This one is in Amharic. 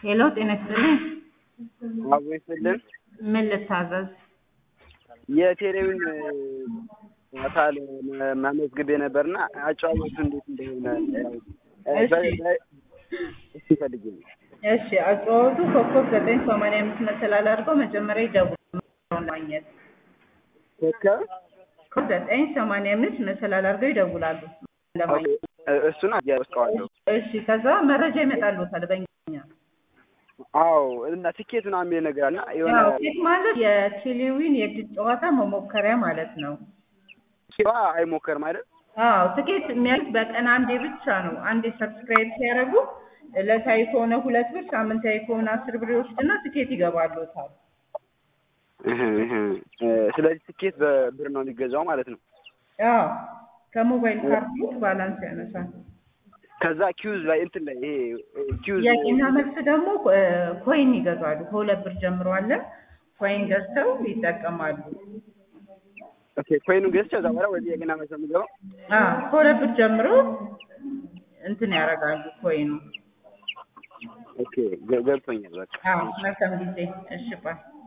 ሄሎ ጤና ይስጥልኝ። አቦ ይስጥልን። ምን ልታዘዝ? የቴሌውን አካል መመዝግቤ ነበርና አጨዋወቱ እንዴት እንደሆነ እሺ። እሺ ፈልጌ ነው። እሺ አጫወቱ ኮከብ ዘጠኝ ሰማንያ አምስት መሰላል አድርገው መጀመሪያ ይደውሉ ለማግኘት ኮከብ ኮከብ ዘጠኝ ሰማንያ አምስት መሰላል አድርገው ይደውላሉ ለማግኘት። እሱን አያውቀዋለሁ። እሺ ከዛ መረጃ ይመጣሉታል በእንግሊዝኛ። አዎ እና ትኬት ምናምን የሚል ነገር አለ እና የሆነ ያው ኬክ ማለት የቴሌዊን የእድል ጨዋታ መሞከሪያ ማለት ነው። ኪባ አይሞከርም አይደል? አዎ ትኬት የሚያዩት በቀን አንዴ ብቻ ነው። አንዴ ሰብስክራይብ ሲያደርጉ ዕለታዊ ከሆነ ሁለት ብር፣ ሳምንታዊ ከሆነ አስር ብር ይወስድና ትኬት ይገባሉታል። እህ እህ ስለዚህ ትኬት በብር ነው የሚገዛው ማለት ነው። አዎ ከሞባይል ካርድ ባላንስ ያነሳል። ከዛ ኪዩዝ ላይ እንትን ላይ ይሄ ኪዩዝ ጥያቄና መልስ ደግሞ እ ኮይን ይገዛሉ። ከሁለት ብር ጀምሮ አለ። ኮይን ገዝተው ይጠቀማሉ። ኦኬ ኮይኑን ገዝቼ ከዛ በኋላ ወደ ጥያቄና መልስ ነው የምገባው። አዎ ከሁለት ብር ጀምሮ እንትን ያደርጋሉ ኮይኑ። ኦኬ ገ- ገብቶኛል በቃ አዎ መልካም ጊዜ። እሺ ባይ